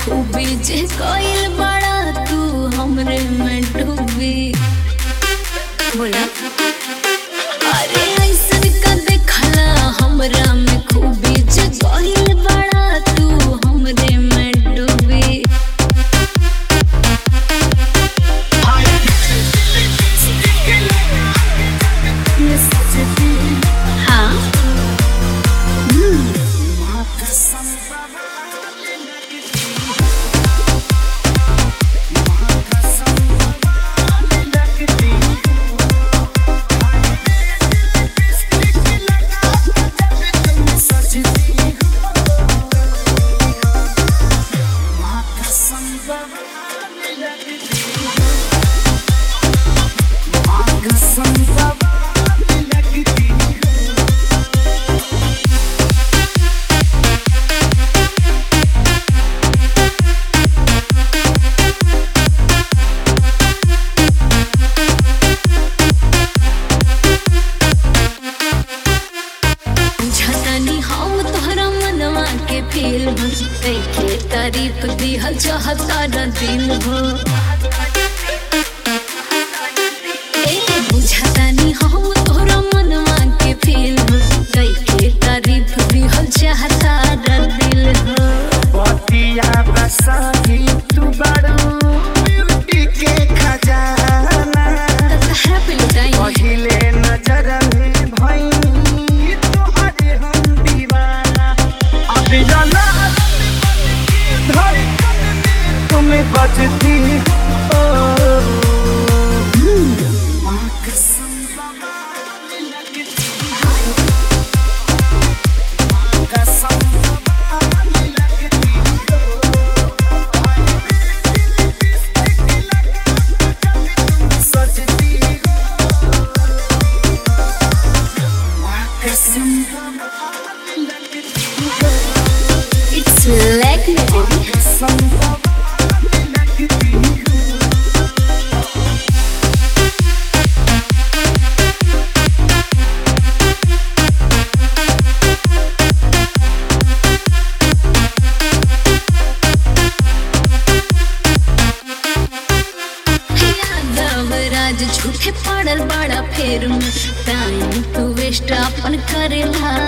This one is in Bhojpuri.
खूबी जे कोइल बड़ा तू हमरे में डूबी बोला अरे ऐसन का देखला हमरा में खूबी जे कोइल बड़ा तू हमरे में डूबी हाँ झटनी हम तोहरा मनवा के फील के तारीफ दिहल चाहता न दिल हो ए बुझतानी हम तोहरा मनवा के फील के तारीफ दिहल चाहता न दिल हो पतिया बसाही तू बड़ू ब्यूटी के खजाना तहरा पे लुटाई पहिले नजर में भई तोहरे हम दीवाना अब जाना धड़कन में तुम्हें बजती हो माँ कसम बाबा लगती हो माँ कसम बाबा लगती हो सजती हो माँ कसम बाबा लगती हो इट्स लाइक मी बेबी कसम बाबा लगती हो यादव राज झूठे पड़ल बड़ा फेर में टाइम तू वेस्ट अपन करेला